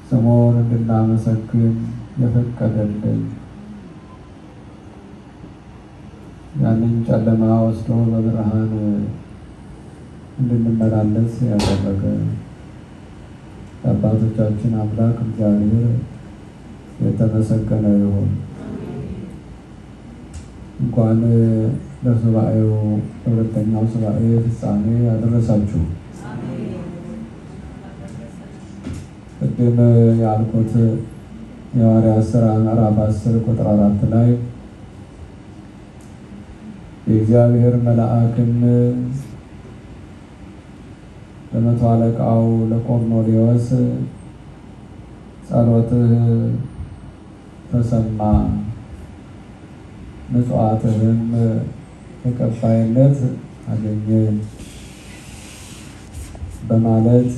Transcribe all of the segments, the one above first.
ስሙን እንድናመሰግን የፈቀደልን ያንን ጨለማ ወስዶ በብርሃን እንድንመላለስ ያደረገ የአባቶቻችን አምላክ እግዚአብሔር የተመሰገነ ይሁን። እንኳን ለሱባኤው ለሁለተኛው ሱባኤ ፍጻሜ ያደረሳችሁ። ቅድም ያልኩት የሐዋርያት ሥራ ምዕራፍ አስር ቁጥር አራት ላይ የእግዚአብሔር መልአክም ለመቶ አለቃው ለቆርኔሌዎስ ጸሎትህ ተሰማ፣ ምጽዋትህም ተቀባይነት አገኘ በማለት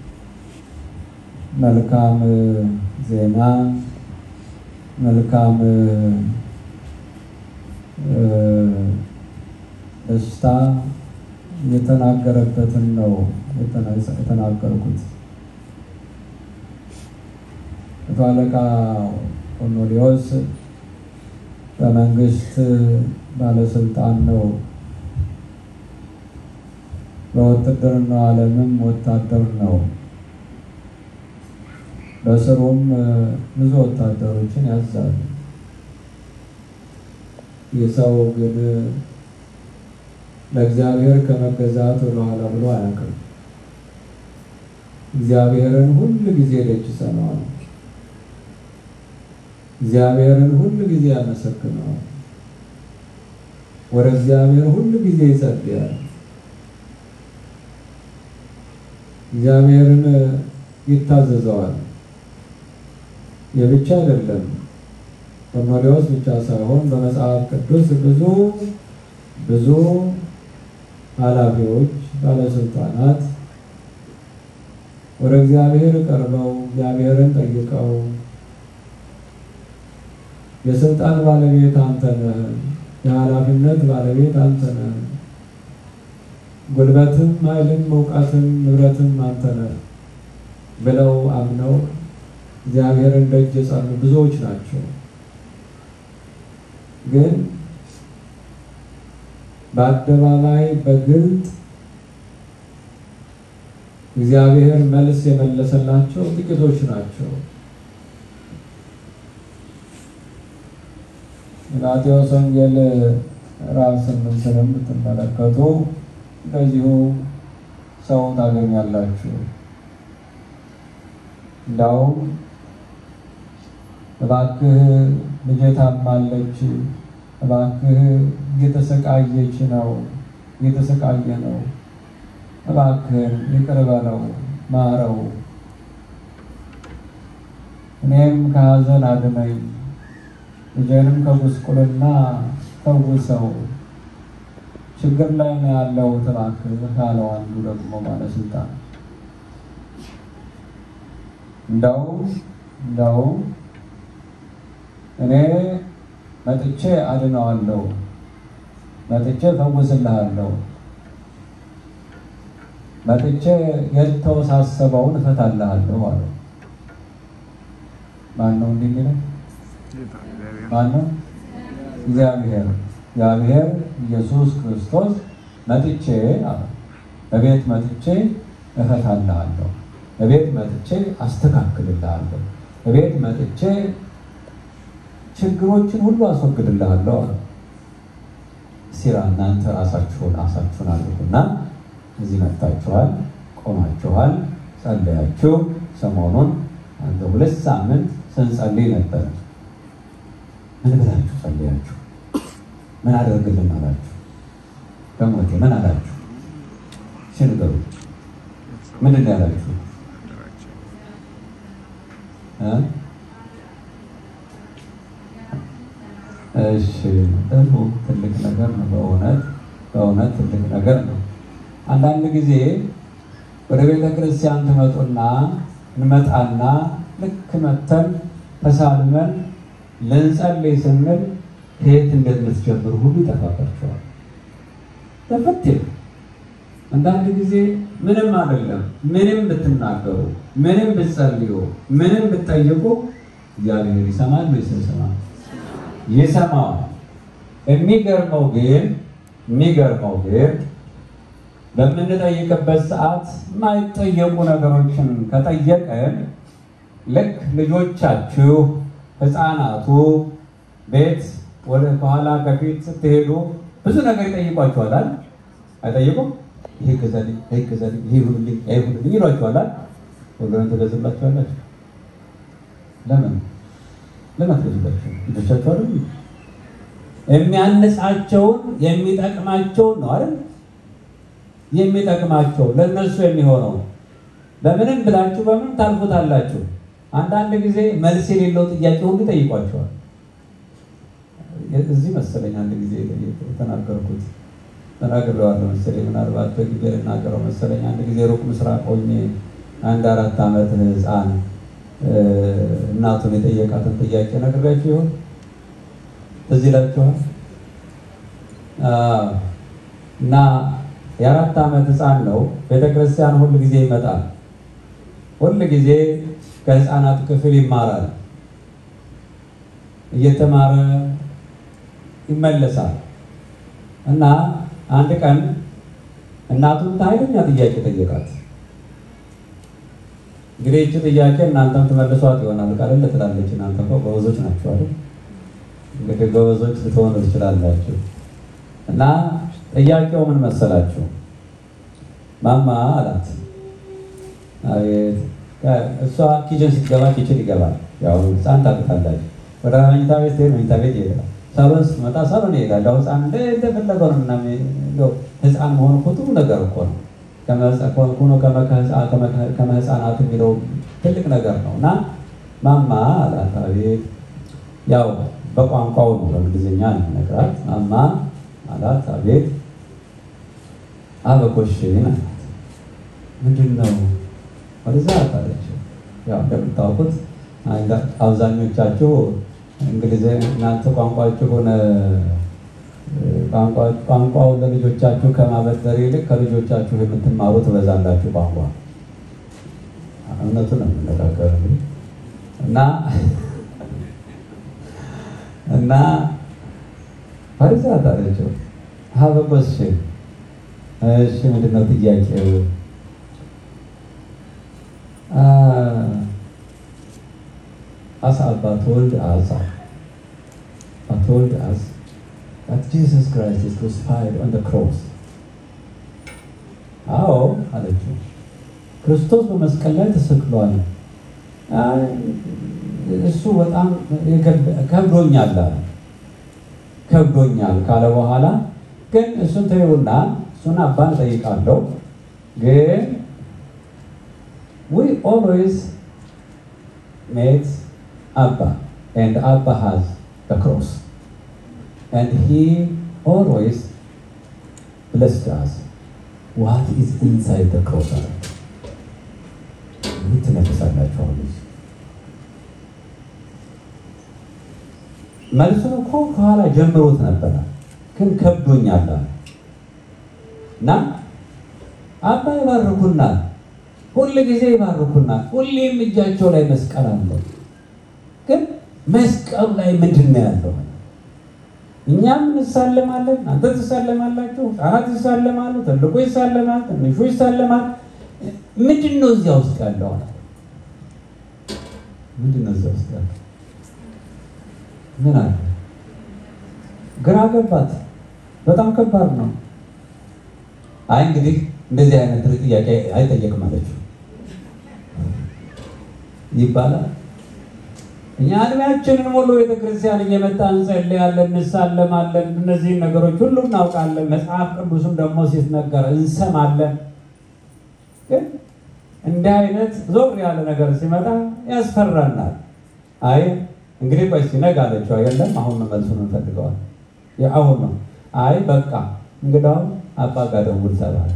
መልካም ዜና መልካም ደስታ የተናገረበትን ነው የተናገርኩት። መቶ አለቃ ቆርኔሌዎስ በመንግስት ባለስልጣን ነው። በውትድርናው ዓለምም ወታደር ነው። በስሩም ብዙ ወታደሮችን ያዛል። የሰው ግን ለእግዚአብሔር ከመገዛት ወደኋላ ብሎ አያውቅም። እግዚአብሔርን ሁል ጊዜ ደጅ ይሰማዋል። እግዚአብሔርን ሁል ጊዜ ያመሰግነዋል። ወደ እግዚአብሔር ሁል ጊዜ ይጸልያል። እግዚአብሔርን ይታዘዘዋል። የብቻ አይደለም ቆርኔሌዎስ ብቻ ሳይሆን በመጽሐፍ ቅዱስ ብዙ ብዙ ኃላፊዎች፣ ባለስልጣናት ወደ እግዚአብሔር ቀርበው እግዚአብሔርን ጠይቀው የስልጣን ባለቤት አንተ ነህ፣ የኃላፊነት ባለቤት አንተ ነህ፣ ጉልበትም፣ ኃይልም፣ እውቀትም ንብረትም አንተ ነህ ብለው አምነው እግዚአብሔርን ደጅ የጸኑ ብዙዎች ናቸው። ግን በአደባባይ በግልጥ እግዚአብሔር መልስ የመለሰላቸው ጥቂቶች ናቸው። የማቴዎስ ወንጌል ምዕራፍ ስምንትንም ብትመለከቱ እንደዚሁ ሰው ታገኛላችሁ። እንዳውም እባክህ ልጄ ታማለች፣ እባክህ እየተሰቃየች ነው፣ እየተሰቃየ ነው፣ እባክህን ይቅር በለው ማረው፣ እኔም ከሐዘን አድነኝ፣ ልጄንም ከጉስቁልና ፈውሰው፣ ችግር ላይ ነው ያለው እባክህ ካለው አንዱ ደግሞ ባለስልጣን እንደው እንደው እኔ መጥቼ አድነዋለሁ፣ መጥቼ ፈውስልሃለሁ፣ መጥቼ የተወሳሰበውን እፈታልሃለሁ አለው። ማን ነው እንዲህ የሚለው? ማን ነው? እግዚአብሔር እግዚአብሔር ኢየሱስ ክርስቶስ መጥቼ አለ በቤት መጥቼ እፈታልሃለሁ እቤት መጥቼ አስተካክልልሃለሁ፣ እቤት መጥቼ ችግሮችን ሁሉ አስወግድልሃለሁ አለ። ሲራ እናንተ ራሳችሁን ራሳችሁን አድርጉና እዚህ መጥታችኋል፣ ቆማችኋል፣ ጸለያችሁ። ሰሞኑን አንተ ሁለት ሳምንት ስንጸልይ ነበር። ምን ብላችሁ ጸለያችሁ? ምን አደርግልን አላችሁ? በሞቴ ምን አላችሁ? ሲንገሩ ምንድን ነው ያላችሁ? እሺ ጥሩ ትልቅ ነገር ነው። በእውነት በእውነት ትልቅ ነገር ነው። አንዳንድ ጊዜ ወደ ቤተ ክርስቲያን ትመጡና እንመጣና ልክ መተን ተሳልመን ልንጸልይ ስንል ከየት እንደምትጀምሩ ሁሉ ይጠፋባቸዋል። ተፈትል አንዳንድ ጊዜ ምንም አይደለም ምንም ብትናገሩ ምንም ብትጸልዩ፣ ምንም ብትጠይቁ እግዚአብሔር ይሰማል ወይስ አይሰማም? ይሰማዋል። የሚገርመው ግን የሚገርመው ግን በምንጠይቅበት ሰዓት የማይጠየቁ ነገሮችን ከጠየቀን ልክ ልጆቻችሁ ሕፃናቱ ቤት ወደ ከኋላ ከፊት ስትሄዱ ብዙ ነገር ይጠይቋችኋል አይደል? አይጠይቁም? ይሄ ገዛልኝ፣ ይሄ ገዛልኝ፣ ይሄ ሁሉልኝ፣ ይሄ ሁሉልኝ ይሏችኋል አይደል? ወገን ትገዝላችኋላችሁ። ለምን ለምን ትገዝላችሁ? ልጆቻችሁ አይደል? የሚያንጻቸውን የሚጠቅማቸውን ነው አይደል? የሚጠቅማቸው ለእነሱ የሚሆነው በምንም ብላችሁ በምን ታልፉታላችሁ። አንዳንድ ጊዜ መልስ የሌለው ጥያቄ ሁሉ ይጠይቋቸዋል። እዚህ መሰለኝ አንድ ጊዜ የተናገርኩት ተናግሬዋለሁ መሰለኝ፣ ምናልባት በጊዜ ልናገረው መሰለኝ። አንድ ጊዜ ሩቅ ምስራቅ ሆኜ አንድ አራት ዓመት ሕፃን እናቱን የጠየቃትን ጥያቄ ነግሬያችሁ ይሆን? እዚህ ይላችኋል እና የአራት ዓመት ሕፃን ነው። ቤተክርስቲያን ሁል ጊዜ ይመጣል። ሁል ጊዜ ከሕፃናት ክፍል ይማራል። እየተማረ ይመለሳል እና አንድ ቀን እናቱን ኃይለኛ ጥያቄ ጠየቃት። እንግዲህ ይህች ጥያቄ እናንተም ትመልሷት ይሆናል ቃል ትላለች። እናንተ እኮ ጎበዞች ናቸው አይደል? እንግዲህ ጎበዞች ልትሆኑ ትችላላችሁ። እና ጥያቄው ምን መሰላችሁ? ማማ አላት። አቤት። እሷ ኪችን ስትገባ ኪችን ይገባል። ያው ህፃን ታውቃላችሁ። ወደ መኝታ ቤት ስትሄድ መኝታ ቤት ይሄዳል። ሳሎን ስትመጣ ሳሎን ይሄዳል። ያው ህፃን እንደፈለገው ነው እና ህፃን መሆኑ እኮ ጥሩ ነገር እኮ ነው። ሆኖ ከመህፃናት የሚለው ትልቅ ነገር ነው እና ማማ አላት። አቤት። ያው በቋንቋው ነው በእንግሊዝኛ ነው ነግራት። ማማ አላት። አቤት። አበኮሽን አላት። ምንድን ነው ወደዛ አታለች። ያው እንደምታውቁት አብዛኞቻችሁ እንግሊዝ እናንተ ቋንቋችሁን ቋንቋውን ለልጆቻችሁ ከማበደር ይልቅ ከልጆቻችሁ የምትማሩ ትበዛላችሁ። ቋንቋ እውነቱን ነው የምነጋገር እና እና ፈሪዛ ታለችው ሀበቆስ እሺ፣ ምንድነው ጥያቄው? አሳ አባት ወልድ አሳ አባት ወልድ አስ that Jesus Christ is crucified on the cross አዎ አለችው። ክርስቶስ በመስቀል ላይ ተሰቅሏል። እሱ በጣም ከብዶኛል አለ። ከብዶኛል ካለ በኋላ ግን እሱን ተይውና እሱን አባን እጠይቃለሁ ግን we always met Abba and Abba has the cross and he always blessed us what is inside the cross አለ ትነፍሳላችሁ አሁን መልሱን እኮ ከኋላ ጀምሮት ነበረ ግን ከብዶኛል እና አባ ይባርኩናል ሁል ጊዜ ይባርኩናል ሁሌም እጃቸው ላይ መስቀል አለ ግን መስቀሉ ላይ ምንድን ነው ያለው እኛም እንሳለማለን አንተ ትሳለማላችሁ ህጻናት ይሳለማሉ ትልቁ ይሳለማል ትንሹ ይሳለማል ምንድን ነው እዚያ ውስጥ ያለው ምንድን ነው እዚያ ውስጥ ያለው ምን አለ ግራ ገባት በጣም ከባድ ነው አይ እንግዲህ እንደዚህ አይነት ጥያቄ አይጠየቅም አለችው ይባላል እኛ እድሜያችንን ሙሉ ቤተክርስቲያን እየመጣን እንጸልያለን፣ እንሳለማለን። እነዚህን ነገሮች ሁሉ እናውቃለን። መጽሐፍ ቅዱስም ደግሞ ሲነገር እንሰማለን። ግን እንዲህ አይነት ዞር ያለ ነገር ሲመጣ ያስፈራናል። አይ እንግዲህ ቆይ እስኪ ነገ አለችው። አይደለም አሁን ነው መልሱን እንፈልገዋል። አሁን ነው። አይ በቃ እንግዳውም አባ ጋር ደውል ተባለ።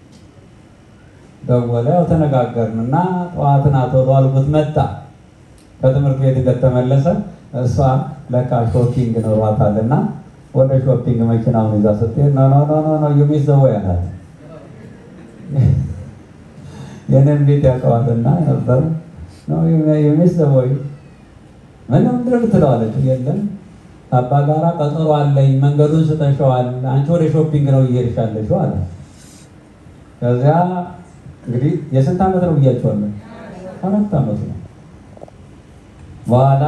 ደወለ። ያው ተነጋገርንና ጠዋትን አቶ አልኩት መጣ ከትምህርት ቤት እንደተመለሰ እሷ ለካ ሾፒንግ ኖሯታል እና ወደ ሾፒንግ መኪናውን ይዛ ስትሄድ ኖ ኖ ኖ ኖ ዩ ሚስ ዘ ዌይ አላት። የኔን ቤት ያውቀዋልና ነበረ ነው የሚስ ወይ ምነው ምንድን ነው ትለዋለች። የለም አባ ጋራ ቀጠሮ አለኝ፣ መንገዱን ስጠሸዋል፣ አንቺ ወደ ሾፒንግ ነው እየሄድሽ ያለሽው አለ። ከዚያ እንግዲህ የስንት ዓመት ነው ብያቸዋለሁ? አራት ዓመት ነው። በኋላ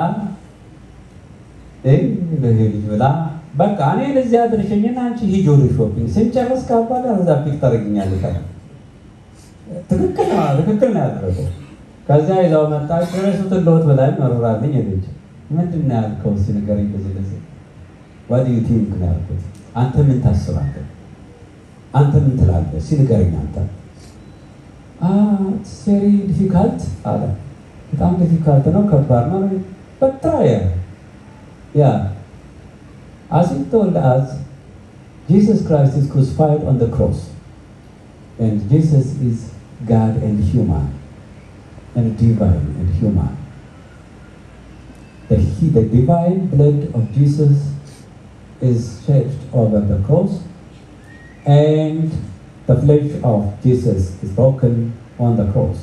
ልጅ ብላ በቃ እኔ ለዚያ አድርሸኝና አንቺ ሂጂ ወደ ሾፒንግ ስንጨርስ ከአባ ጋር እዛ ፒክ ታደርግኛለሽ አለ። ትክክል ነው ትክክል ነው ያደረገው። ከዚያ ይዛው መጣች። ረሱትን ለውጥ በላይ መሮራልኝ ሄደች። ምንድን ነው ያልከው? እስኪ ንገረኝ። እንደዚህ እንደዚህ ዋት ዩ ቲንክ ነው ያልኩት። አንተ ምን ታስባለህ? አንተ ምን ትላለህ? እስኪ ንገረኝ አንተ። ቬሪ ዲፊካልት አለ። በጣም ዲፊካልት ነው፣ ከባድ ነው። በትራየ ያ as it told us Jesus Christ is crucified on the cross and Jesus is God and human and divine and human the, the divine blood of Jesus is shed over the cross and the flesh of Jesus is broken on the cross.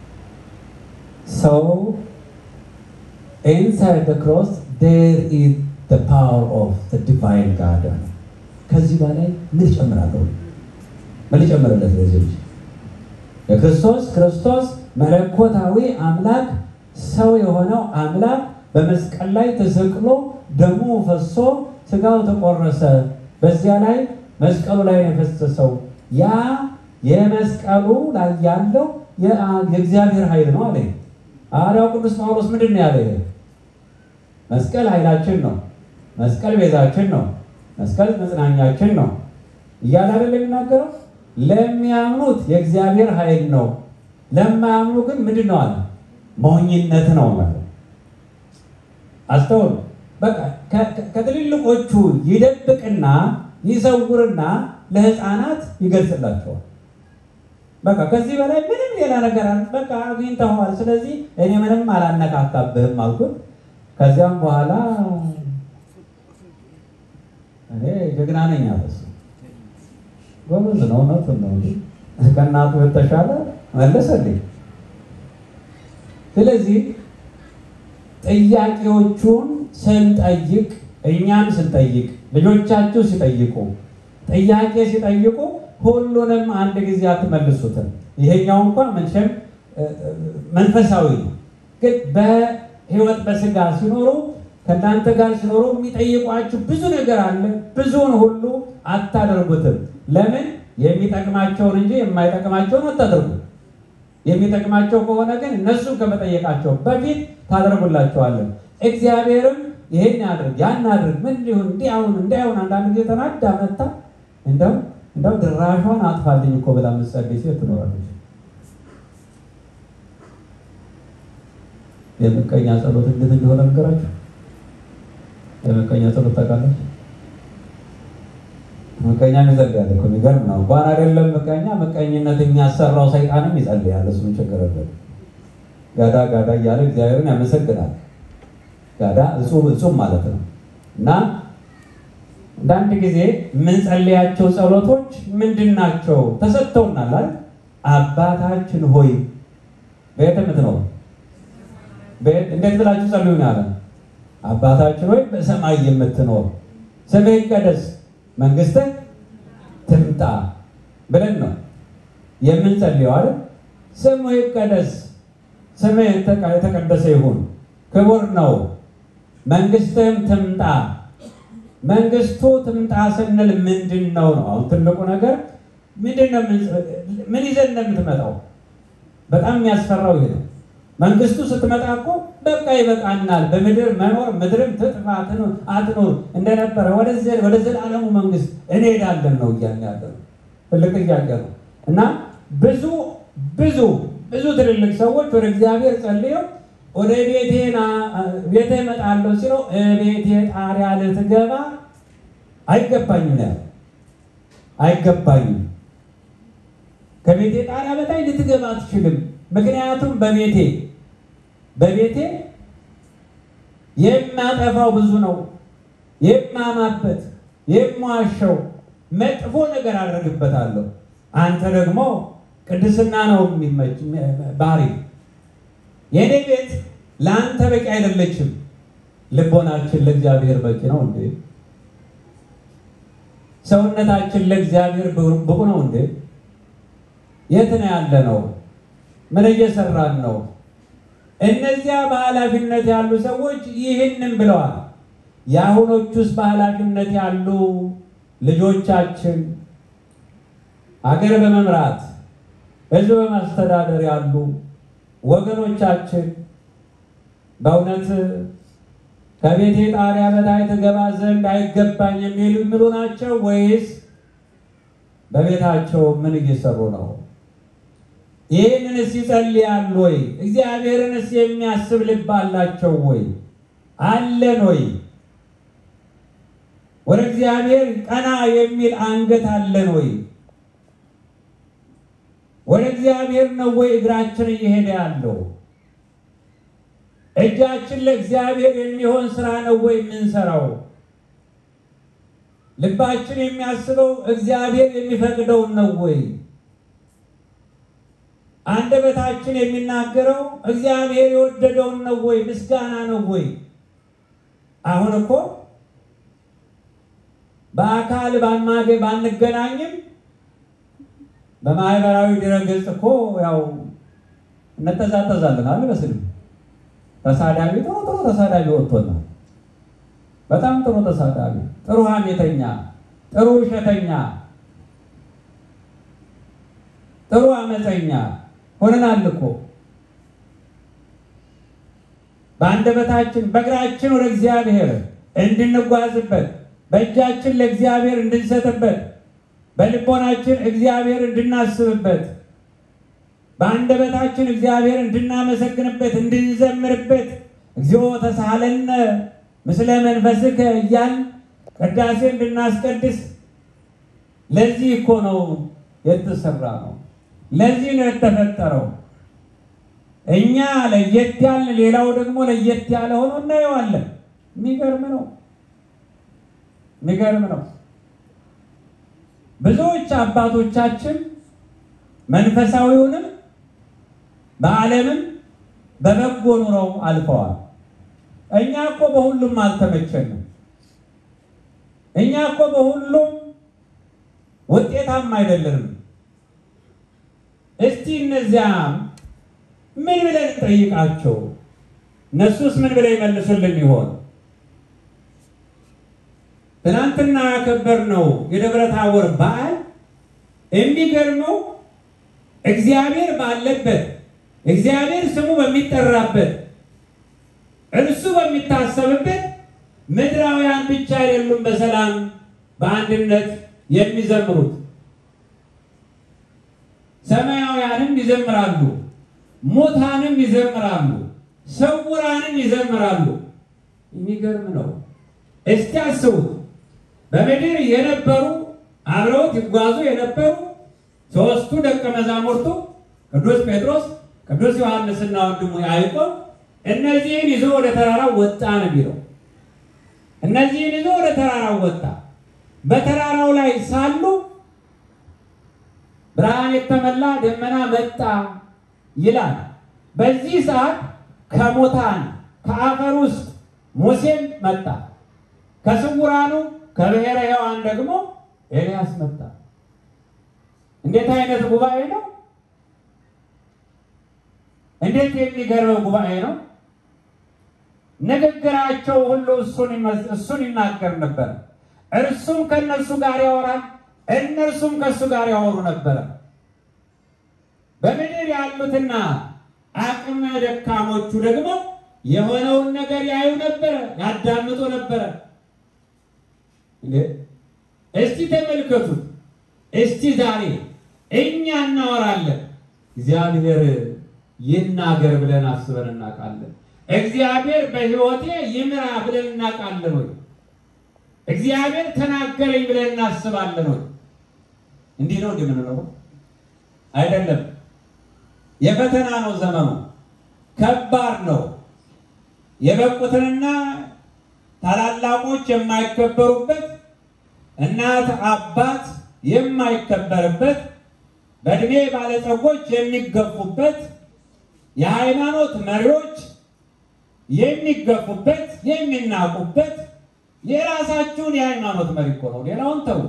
So, inside the cross, there is the power of the divine God. ከዚህ በላይ ምን ይጨምራለሁ? ምን ይጨምርለት ለዚህ ልጅ? የክርስቶስ ክርስቶስ መለኮታዊ አምላክ ሰው የሆነው አምላክ በመስቀል ላይ ተሰቅሎ ደሙ ፈሶ ስጋው ተቆረሰ። በዚያ ላይ መስቀሉ ላይ ነው የፈሰሰው። ያ የመስቀሉ ላይ ያለው የእግዚአብሔር ኃይል ነው አለ ሐዋርያው ቅዱስ ጳውሎስ። ምንድን ነው ያለ? መስቀል ኃይላችን ነው። መስቀል ቤዛችን ነው። መስቀል መጽናኛችን ነው እያለ አይደል የሚናገረው? ለሚያምኑት የእግዚአብሔር ኃይል ነው፣ ለማያምኑ ግን ምንድን ነው አለ? ሞኝነት ነው ማለት አስተውሉ። በቃ ከትልልቆቹ ይደብቅና ይሰውርና ለሕፃናት ይገልጽላቸዋል። በቃ ከዚህ በላይ ምንም ሌላ ነገር በቃ አግኝተኸዋል። ስለዚህ እኔ ምንም አላነካካብህም አልኩት። ከዚያም በኋላ እኔ ጀግና ነኝ አለ እሱ። ጎበዝ ነው፣ እውነቱን ነው። ከእናቱ የተሻለ መለሰልኝ። ስለዚህ ጥያቄዎቹን ስንጠይቅ እኛም ስንጠይቅ ልጆቻችሁ ሲጠይቁ ጥያቄ ሲጠይቁ ሁሉንም አንድ ጊዜ አትመልሱትም። ይሄኛው እንኳን መቼም መንፈሳዊ ነው፣ ግን በህይወት በስጋ ሲኖሩ ከእናንተ ጋር ሲኖሩ የሚጠይቋችሁ ብዙ ነገር አለ። ብዙውን ሁሉ አታደርጉትም። ለምን? የሚጠቅማቸውን እንጂ የማይጠቅማቸውን አታደርጉ። የሚጠቅማቸው ከሆነ ግን እነሱ ከመጠየቃቸው በፊት ታደርጉላቸዋለን። እግዚአብሔርም ይህን ያድርግ ያን አድርግ ምን ሊሆን እንዲህ አሁን እንዲህ አሁን አንዳንድ ጊዜ ተናዳ መታ እንደው እንደው ድራሿን አጥፋልኝ እኮ ብላ የምትጸልይ ሴት ትኖራለች። የምቀኛ ጸሎት እንዴት እንደሆነ ነገራችሁ። የምቀኛ ጸሎት ታውቃለች። ምቀኛ ይጸልያል እኮ የሚገርም ነው። እንኳን አይደለም ምቀኛ ምቀኝነት የሚያሰራው ሰይጣንም ይጸልያል። እሱ ምን ችግር አለው? ጋዳ ጋዳ እያለ እግዚአብሔርን ያመሰግናል። ጋዳ እጹብ እጹብ ማለት ነው። እና አንዳንድ ጊዜ የምንጸልያቸው ጸሎቶች ምንድን ናቸው? ተሰጥተውናል አይደል? አባታችን ሆይ በየት የምትኖር እንዴት ብላችሁ ጸልዩ ነው ያለ። አባታችን ሆይ በሰማይ የምትኖር ስምህ ይቀደስ መንግስትህ ትምጣ ብለን ነው የምንጸልየው አይደል? ስምህ ይቀደስ፣ ስምህ የተቀደሰ ይሁን፣ ክቡር ነው። መንግስትህም ትምጣ። መንግስቱ ትምጣ ስንል ምንድን ነው ነው? አሁን ትልቁ ነገር ምንድን ነው? ምን ይዘን እንደምትመጣው በጣም የሚያስፈራው ይሄ ነው። መንግስቱ ስትመጣ እኮ በቃ ይበቃናል፣ በምድር መኖር ምድርም ትጥፋ አትኖር እንደነበረ ወደ ዘላለሙ መንግስት እንሄዳለን ነው እያልን ያለ ነው። ትልቅ ጥያቄ ነው እና ብዙ ብዙ ብዙ ትልልቅ ሰዎች ወደ እግዚአብሔር ጸልየው ወደ ቤቴና ቤቴ እመጣለሁ ሲለው ቤቴ ጣሪያ ልትገባ አይገባኝም ነው ያለው። አይገባኝም ከቤቴ ጣሪያ በታይ ልትገባ አትችልም። ምክንያቱም በቤቴ በቤቴ የማጠፋው ብዙ ነው፣ የማማበት፣ የማዋሸው መጥፎ ነገር አደርግበታለሁ። አንተ ደግሞ ቅድስና ነው የሚመች ባህሪ። የእኔ ቤት ለአንተ በቂ አይደለችም። ልቦናችን ለእግዚአብሔር በቂ ነው እንዴ? ሰውነታችን ለእግዚአብሔር ብቁ ነው እንዴ? የት ነው ያለ ነው? ምን እየሰራን ነው? እነዚያ በኃላፊነት ያሉ ሰዎች ይህንን ብለዋል። የአሁኖቹስ በኃላፊነት ያሉ ልጆቻችን አገር በመምራት ሕዝብ በማስተዳደር ያሉ ወገኖቻችን በእውነት ከቤቴ ጣሪያ በታይ ትገባ ዘንድ አይገባኝ የሚሉ የሚሉ ናቸው ወይስ በቤታቸው ምን እየሰሩ ነው? ይህንንስ ይጸልያሉ ወይ? እግዚአብሔርንስ የሚያስብ ልብ አላቸው ወይ? አለን ወይ? ወደ እግዚአብሔር ቀና የሚል አንገት አለን ወይ? ወደ እግዚአብሔር ነው ወይ እግራችን እየሄደ ያለው? እጃችን ለእግዚአብሔር የሚሆን ስራ ነው ወይ የምንሰራው? ልባችን የሚያስበው እግዚአብሔር የሚፈቅደውን ነው ወይ? አንደበታችን የሚናገረው እግዚአብሔር የወደደውን ነው ወይ? ምስጋና ነው ወይ? አሁን እኮ በአካል ባማገ ባንገናኝም በማህበራዊ ድረገጽ እኮ ያው እንተዛተዛለን አለ በስልም ተሳዳቢ ጥሩ ጥሩ ተሳዳቢ ወጥቶናል። በጣም ጥሩ ተሳዳቢ፣ ጥሩ ሐሜተኛ፣ ጥሩ ውሸተኛ፣ ጥሩ አመፀኛ ሆነናል እኮ በአንደበታችን በእግራችን ወደ እግዚአብሔር እንድንጓዝበት በእጃችን ለእግዚአብሔር እንድንሰጥበት በልቦናችን እግዚአብሔር እንድናስብበት በአንደበታችን እግዚአብሔር እንድናመሰግንበት እንድንዘምርበት እግዚኦ ተሳሃለነ ምስለ መንፈስከ እያል ቅዳሴ እንድናስቀድስ ለዚህ እኮ ነው የተሰራ ነው። ለዚህ ነው የተፈጠረው። እኛ ለየት ያልን፣ ሌላው ደግሞ ለየት ያለ ሆኖ እናየዋለን። የሚገርም ነው። የሚገርም ነው። ብዙዎች አባቶቻችን መንፈሳዊውንም በዓለምም በበጎ ኑረው አልፈዋል። እኛ እኮ በሁሉም አልተመቸንም። እኛ እኮ በሁሉም ውጤታማ አይደለንም። እስቲ እነዚያ ምን ብለን ጠይቃቸው፣ እነሱስ ምን ብለው ይመልሱልን ይሆን? ትናንትና ያከበርነው የደብረ ታቦር በዓል የሚገርመው እግዚአብሔር ባለበት እግዚአብሔር ስሙ በሚጠራበት እርሱ በሚታሰብበት ምድራውያን ብቻ አይደሉም በሰላም በአንድነት የሚዘምሩት፣ ሰማያውያንም ይዘምራሉ፣ ሙታንም ይዘምራሉ፣ ስውራንም ይዘምራሉ። የሚገርም ነው። እስቲ አስቡት። በምድር የነበሩ አብረውት ይጓዙ የነበሩ ሦስቱ ደቀ መዛሙርቱ ቅዱስ ጴጥሮስ፣ ቅዱስ ዮሐንስና ወንድሙ ያዕቆብ እነዚህን ይዞ ወደ ተራራው ወጣ ነው የሚለው። እነዚህን ይዞ ወደ ተራራው ወጣ። በተራራው ላይ ሳሉ ብርሃን የተመላ ደመና መጣ ይላል። በዚህ ሰዓት ከሙታን ከአፈር ውስጥ ሙሴም መጣ። ከስውራኑ ከብሔረ ሕያዋን ደግሞ ኤልያስ መጣ። እንዴት አይነት ጉባኤ ነው! እንዴት የሚገርም ጉባኤ ነው! ንግግራቸው ሁሉ እሱን ይናገር ነበር። እርሱም ከእነርሱ ጋር ያወራል፣ እነርሱም ከእሱ ጋር ያወሩ ነበረ። በምድር ያሉትና አቅመ ደካሞቹ ደግሞ የሆነውን ነገር ያዩ ነበረ፣ ያዳምጡ ነበረ። እስቲ ተመልከቱት። እስቲ ዛሬ እኛ እናወራለን፣ እግዚአብሔር ይናገር ብለን አስበን እናውቃለን? እግዚአብሔር በሕይወቴ ይምራ ብለን እናውቃለን ወይ? እግዚአብሔር ተናገረኝ ብለን እናስባለን ወይ? እንዲህ ነው እንደምንኖረው አይደለም። የፈተና ነው ዘመኑ፣ ከባድ ነው። የበቁትንና ታላላቆች የማይከበሩበት እናት አባት የማይከበርበት በእድሜ ባለጸጎች የሚገፉበት የሃይማኖት መሪዎች የሚገፉበት የሚናቁበት የራሳችሁን የሃይማኖት መሪ እኮ ነው። ሌላውን ተው።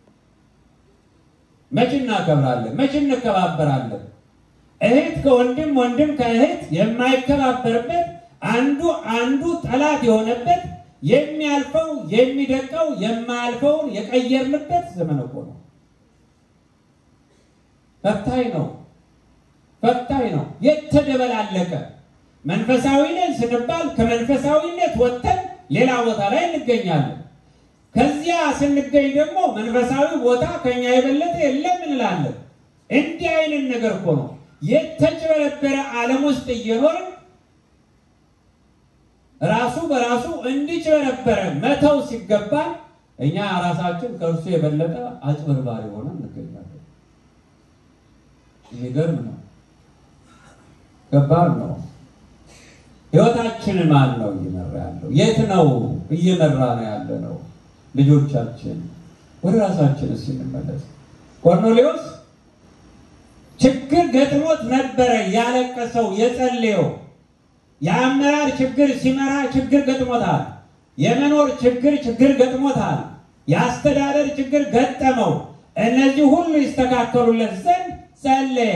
መች እናከብራለን? መች እንከባበራለን? እህት ከወንድም ወንድም ከእህት የማይከባበርበት አንዱ አንዱ ጠላት የሆነበት የሚያልፈው የሚደቀው የማያልፈውን የቀየርንበት ዘመን እኮ ነው። ፈታኝ ነው፣ ፈታኝ ነው። የተደበላለቀ መንፈሳዊ ነን ስንባል ከመንፈሳዊነት ወጥተን ሌላ ቦታ ላይ እንገኛለን። ከዚያ ስንገኝ ደግሞ መንፈሳዊ ቦታ ከኛ የበለጠ የለም እንላለን። እንዲህ አይነት ነገር እኮ ነው የተጭበረበረ ዓለም ውስጥ እየኖርን ራሱ በራሱ እንዲጭበረበረ መተው ሲገባ እኛ ራሳችን ከእርሱ የበለጠ አጭበርባሪ ሆነ እንገኛለን። የሚገርም ነው። ከባድ ነው። ህይወታችን ማን ነው እየመራ ያለው? የት ነው እየመራ ነው ያለ ነው? ልጆቻችን ወደ ራሳችን ስንመለስ ቆርኔሌዎስ ችግር ገጥሞት ነበረ ያለቀሰው የጸለየው የአመራር ችግር ሲመራ ችግር ገጥሞታል። የመኖር ችግር ችግር ገጥሞታል። የአስተዳደር ችግር ገጠመው። እነዚህ ሁሉ ይስተካከሉለት ዘንድ ጸለየ።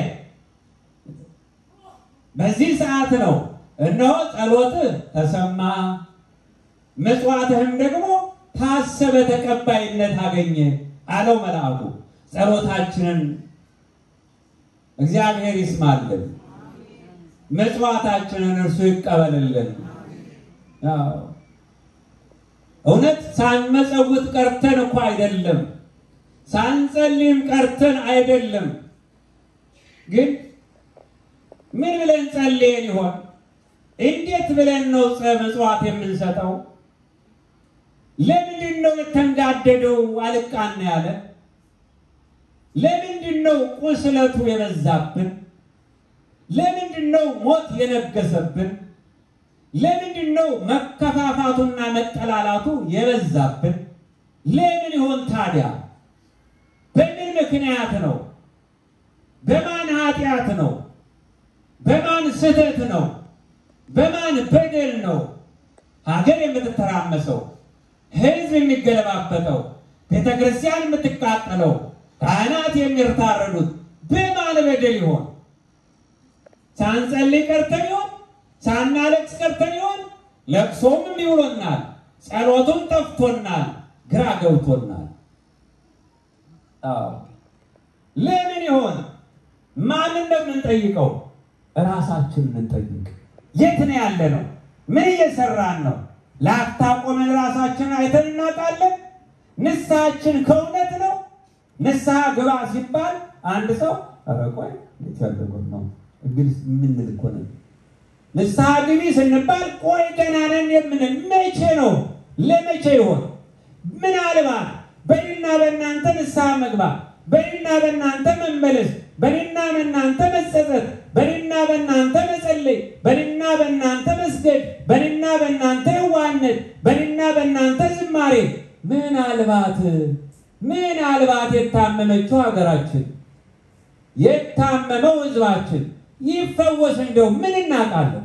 በዚህ ሰዓት ነው እነሆ ጸሎትህ ተሰማ፣ ምጽዋትህም ደግሞ ታሰበ፣ ተቀባይነት አገኘ አለው መልአኩ። ጸሎታችንን እግዚአብሔር ይስማልን፣ ምጽዋታችንን እርሱ ይቀበልልን። እውነት ሳንመጸውት ቀርተን እኮ አይደለም፣ ሳንጸልይም ቀርተን አይደለም። ግን ምን ብለን ጸልየን ይሆን? እንዴት ብለን ነው ምጽዋት የምንሰጠው? ለምንድን ነው የተንጋደደው አልቃና ያለ? ለምንድን ነው ቁስለቱ የበዛብን? ለምንድን ነው ሞት የነገሰብን? ለምንድን ነው መከፋፋቱና መጠላላቱ የበዛብን? ለምን ይሆን ታዲያ? በምን ምክንያት ነው? በማን ኃጢአት ነው? በማን ስህተት ነው? በማን በደል ነው ሀገር የምትተራመሰው? ሕዝብ የሚገለባበጠው? ቤተ ክርስቲያን የምትቃጠለው? ካህናት የሚታረዱት በማን በደል ይሆን? ሳንጸልይ ቀርተን ይሆን? ሳናለቅስ ቀርተን ይሆን? ለቅሶም ይውሎናል፣ ጸሎቱም ጠፍቶናል፣ ግራ ገብቶናል። ለምን ይሆን? ማንን ነው የምንጠይቀው? ራሳችንን እንጠይቅ። የት ነው ያለ ነው? ምን እየሰራን ነው? ለአፍታ ቆመን ራሳችንን አይተን እናውቃለን? ንስሐችን ከእውነት ነው? ንስሐ ግባ ሲባል አንድ ሰው ኧረ ቆይ እንዴት ያለ ጉድ ነው እንግዲህ የምንል እኮ ነን። ንስሐ ግቢ ስንባል ቆይ ገና ነን የምንል መቼ ነው? ለመቼ ይሆን? ምናልባት በእኔና በእናንተ ንስሐ መግባት፣ በእኔና በእናንተ መመለስ፣ በእኔና በእናንተ መጸጸት፣ በእኔና በእናንተ መጸለይ፣ በእኔና በእናንተ መስገድ፣ በእኔና በእናንተ የዋህነት፣ በእኔና በእናንተ ዝማሬ ምናልባት ምናልባት የታመመችው ሀገራችን የታመመው ሕዝባችን ይፈወስ እንደው ምን እናውቃለን?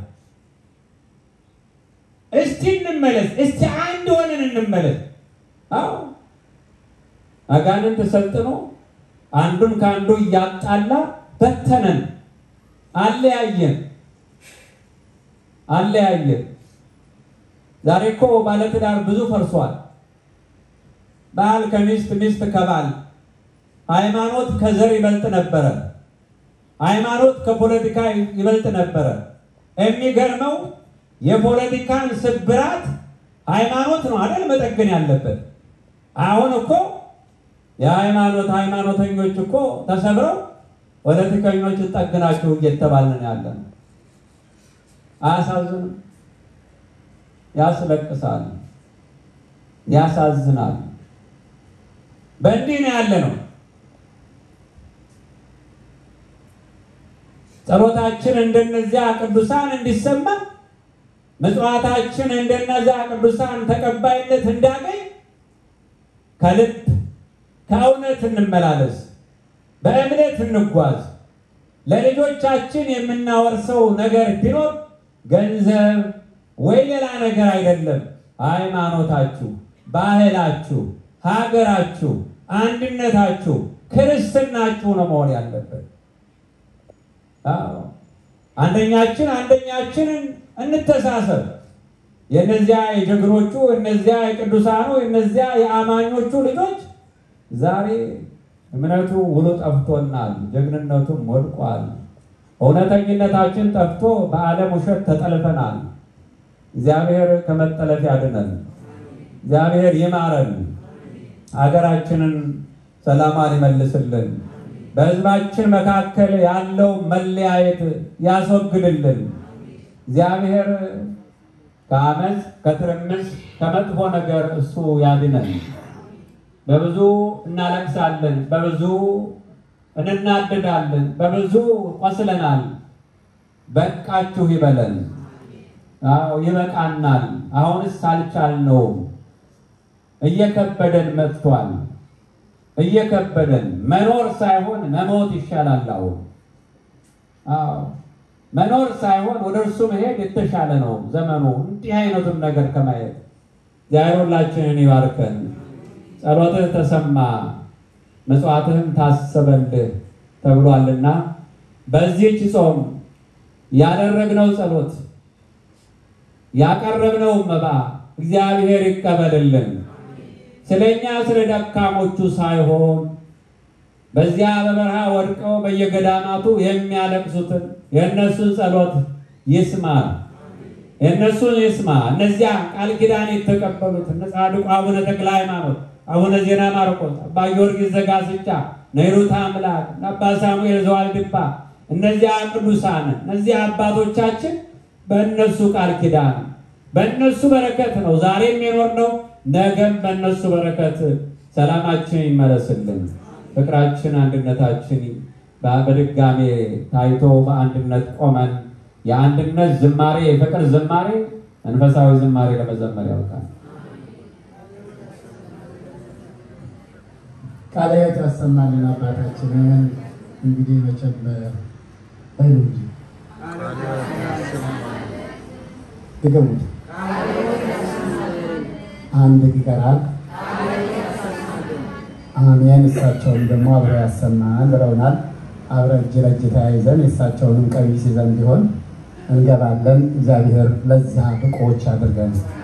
እስቲ እንመለስ። እስቲ አንድ ሆነን እንመለስ። አዎ አጋንንት ሰልጥኖ አንዱን ከአንዱ እያጣላ በተነን፣ አለያየን፣ አለያየን። ዛሬ እኮ ባለትዳር ብዙ ፈርሷል። ባል ከሚስት ሚስት ከባል ሃይማኖት ከዘር ይበልጥ ነበረ። ሃይማኖት ከፖለቲካ ይበልጥ ነበረ። የሚገርመው የፖለቲካን ስብራት ሃይማኖት ነው አይደል መጠገን ያለበት። አሁን እኮ የሃይማኖት ሃይማኖተኞች እኮ ተሰብረው ፖለቲከኞች ጠግናችሁ እየተባልን ያለ ነው። አያሳዝንም? ያስለቅሳል፣ ያሳዝናል። በእንዲህ ነው ያለ ነው። ጸሎታችን እንደነዚያ ቅዱሳን እንዲሰማ ምጽዋታችን እንደነዚያ ቅዱሳን ተቀባይነት እንዳገኝ ከልብ ከእውነት እንመላለስ። በእምነት እንጓዝ። ለልጆቻችን የምናወርሰው ነገር ቢኖር ገንዘብ ወይ ሌላ ነገር አይደለም። ሃይማኖታችሁ፣ ባህላችሁ፣ ሀገራችሁ፣ አንድነታችሁ፣ ክርስትናችሁ ነው መሆን ያለበት። አዎ አንደኛችን አንደኛችንን እንተሳሰብ። የእነዚያ የጀግኖቹ እነዚያ የቅዱሳኑ እነዚያ የአማኞቹ ልጆች ዛሬ እምነቱ ውሎ ጠፍቶናል፣ ጀግንነቱም ወድቋል። እውነተኝነታችን ጠፍቶ በዓለም ውሸት ተጠልፈናል። እግዚአብሔር ከመጠለፍ ያድነን። እግዚአብሔር ይማረን። ሀገራችንን ሰላሟን ይመልስልን። በሕዝባችን መካከል ያለው መለያየት ያስወግድልን። እግዚአብሔር ከአመፅ፣ ከትርምስ፣ ከመጥፎ ነገር እሱ ያድነን። በብዙ እናለቅሳለን፣ በብዙ እንናደዳለን፣ በብዙ ቆስለናል። በቃችሁ ይበለን። አዎ ይበቃናል። አሁንስ አልቻልነውም። እየከበደን መጥቷል። እየከበደን መኖር ሳይሆን መሞት ይሻላል። አሁን አዎ መኖር ሳይሆን ወደ እርሱ መሄድ የተሻለ ነው ዘመኑ። እንዲህ አይነቱን ነገር ከማየት እግዚአብሔር ሁላችንን ይባርከን። ጸሎትህ ተሰማ መጽዋዕትህም ታሰበልህ ተብሏልና በዚህች ጾም ያደረግነው ጸሎት ያቀረብነው መባ እግዚአብሔር ይቀበልልን። ስለኛ ስለ ደካሞቹ ሳይሆን በዚያ በበረሃ ወድቀው በየገዳማቱ የሚያለቅሱትን የእነሱን ጸሎት ይስማ፣ የእነሱን ይስማ። እነዚያ ቃል ኪዳን የተቀበሉት እነ ጻድቁ አቡነ ተክለ ሃይማኖት፣ አቡነ ዜና ማርቆስ፣ አባ ጊዮርጊስ ዘጋስጫ፣ ነይሩት አምላክ፣ አባ ሳሙኤል ዘዋልድባ፣ እነዚያ ቅዱሳን እነዚያ አባቶቻችን በእነሱ ቃል ኪዳን በእነሱ በረከት ነው ዛሬም የኖርነው፣ ነገም በእነሱ በረከት ሰላማችን ይመለስልን። ፍቅራችን፣ አንድነታችን በድጋሜ ታይቶ በአንድነት ቆመን የአንድነት ዝማሬ የፍቅር ዝማሬ መንፈሳዊ ዝማሬ ለመዘመር ያውቃል። ቃለ ሕይወት ያሰማልን አባታችንን። እንግዲህ መቼም በሉ እንጂ ድገሙት። አንድ ይቀራል። አሜን። እሳቸውን ደግሞ አብረው ያሰማን ብለውናል። አብረን እጅ ለእጅ ተያይዘን የእሳቸውንም ቀሚስ ይዘን ቢሆን እንገባለን። እግዚአብሔር ለዚያ ብቁዎች አድርገን